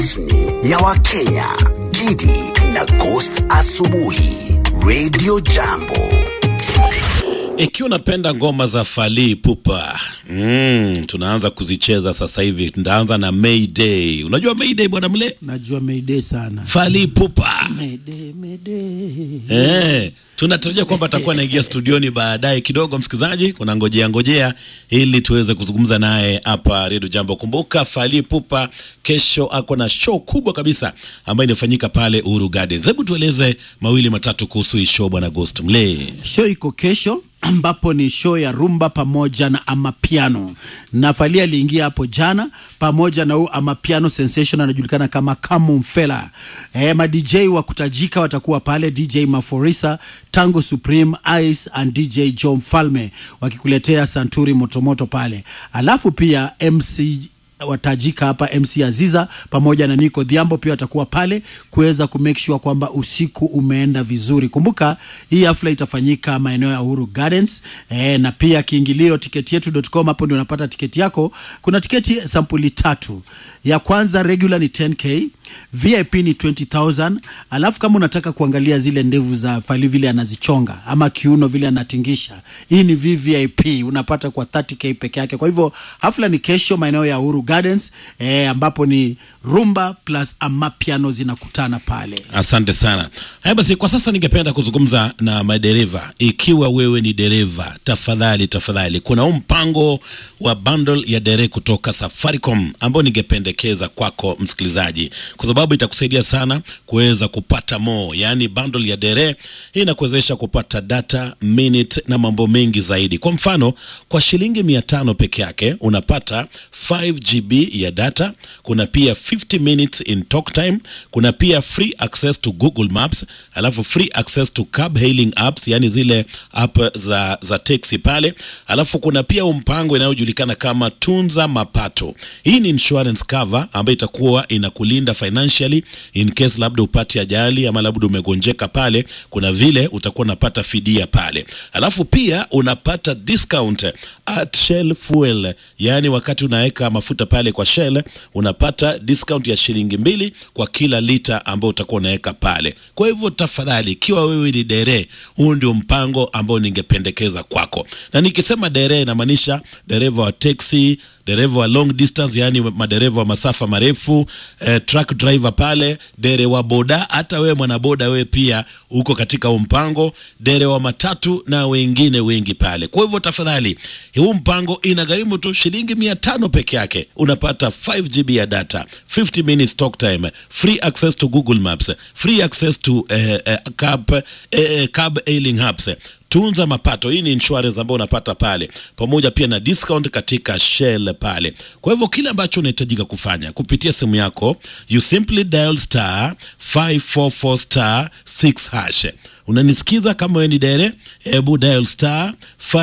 rasmi ya Wakenya, Gidi na Ghost Asubuhi, Radio Jambo. Ikiwa unapenda ngoma za Fally Ipupa mm, tunaanza kuzicheza sasa hivi. Ndaanza na Mayday. Unajua Mayday bwana mle? Najua Mayday sana. Fally Ipupa Mayday, Mayday. eh, tunatarajia kwamba atakuwa anaingia studioni baadaye kidogo. Msikilizaji, kuna ngojea ngojea ili tuweze kuzungumza naye hapa Radio Jambo. Kumbuka Fally Ipupa kesho ako na show kubwa kabisa ambayo inafanyika pale Uhuru Gardens. Hebu tueleze mawili matatu kuhusu hii show bwana Ghost Mle. Show iko kesho ambapo ni show ya rumba pamoja na amapiano na Fally aliingia hapo jana pamoja na huu amapiano sensation anajulikana kama Kamumfela. Eh, ma DJ wa kutajika watakuwa pale, DJ Maforisa, Tango Supreme, Ice and DJ John Falme wakikuletea santuri motomoto pale, alafu pia MC watajika hapa MC Aziza pamoja na Nico Dhiambo pia watakuwa pale kuweza kumake sure kwamba usiku umeenda vizuri. Kumbuka hii hafla itafanyika maeneo ya Uhuru Gardens e, na pia kiingilio tiketi yetu.com, hapo ndio unapata tiketi yako. Kuna tiketi sampuli tatu. Ya kwanza regular ni 10k, VIP ni 20000, alafu kama unataka kuangalia zile ndevu za Fally vile anazichonga ama kiuno vile anatingisha, hii ni VVIP unapata kwa 30k peke yake. Kwa hivyo hafla ni kesho maeneo ya Uhuru Gardens eh, ambapo ni rumba plus amapiano zinakutana pale. Asante sana. Haya basi, kwa sasa ningependa kuzungumza na madereva. Ikiwa wewe ni dereva, tafadhali tafadhali, kuna huu mpango wa bundle ya dere kutoka Safaricom ambao ningependekeza kwako msikilizaji, kwa sababu itakusaidia sana kuweza kupata more, yaani bundle ya dere hii inakuwezesha kupata data, minute na mambo mengi zaidi. Kwa mfano, kwa shilingi mia tano peke yake unapata 5 GB ya data, kuna pia 50 minutes in talk time, kuna pia free access to Google Maps, alafu free access to cab hailing apps, yani zile app za, za taxi pale, alafu kuna pia mpango inayojulikana kama tunza mapato. Hii ni insurance cover ambayo itakuwa inakulinda financially in case labda upate ajali ama labda umegonjeka pale, kuna vile utakuwa unapata fidia pale, alafu pia unapata discount at Shell Fuel, yani wakati unaweka mafuta pale kwa Shell unapata discount ya shilingi mbili kwa kila lita ambao utakuwa unaweka pale. Kwa hivyo tafadhali, ikiwa wewe ni dere, huu ndio mpango ambao ningependekeza kwako, na nikisema dere inamaanisha dereva wa teksi dereva wa long distance, yani madereva wa masafa marefu eh, truck driver pale, dere wa boda, hata wewe mwanaboda, wewe pia uko katika huu mpango, dere wa matatu na wengine wengi pale. Kwa hivyo tafadhali, huu mpango inagharimu tu shilingi mia tano peke yake, unapata 5 GB ya data, 50 minutes talk time, free access to Google Maps, free access to eh, eh, cab, eh, cab hailing apps tunza mapato. Hii ni insurance ambayo unapata pale, pamoja pia na discount katika Shell pale. Kwa hivyo kile ambacho unahitajika kufanya kupitia simu yako, you simply dial star 544 star 6 hash. Unanisikiza? Kama wewe ni dere, hebu dial star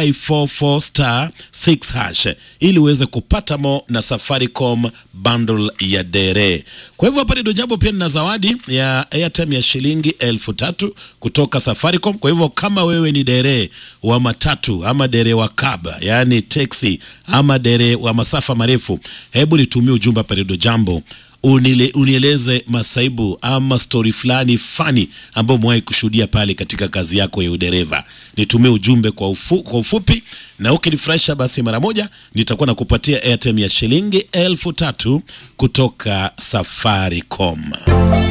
544 star 6 hash ili uweze kupata mo na Safaricom bundle ya dere. Kwa hivyo hapa ndio jambo, pia nina zawadi ya airtime ya shilingi elfu tatu kutoka Safaricom. Kwa hivyo kama wewe ni dere wa matatu ama dere wa kaba, yani taxi ama dere wa masafa marefu, hebu nitumie ujumbe hapa ndio jambo unile, unieleze masaibu ama stori fulani fani ambayo umewahi kushuhudia pale katika kazi yako ya udereva. Nitumie ujumbe kwa, ufu, kwa ufupi na ukinifurahisha basi mara moja nitakuwa nakupatia airtime ya shilingi elfu tatu kutoka Safaricom.